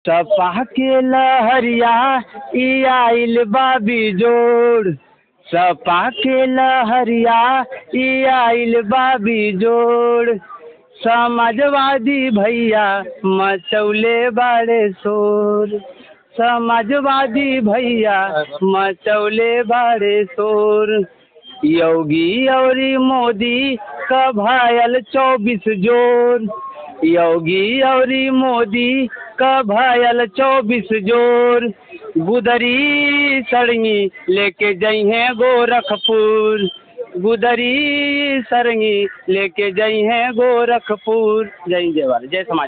सपा के लहरिया ई आइल बा बिजोड़ सपा के लहरिया ई आइल बा बिजोड़ समाजवादी भैया मचौले बाड़े शोर समाजवादी भैया मचौले बाड़े शोर योगी औरी मोदी का भायल चौबीस जोर योगी औरी मोदी का भायल चौबीस जोर गुदरी सड़गी लेके जई हैं गोरखपुर गुदरी सरंगी लेके जई हैं गोरखपुर जय जय वाले जय समाज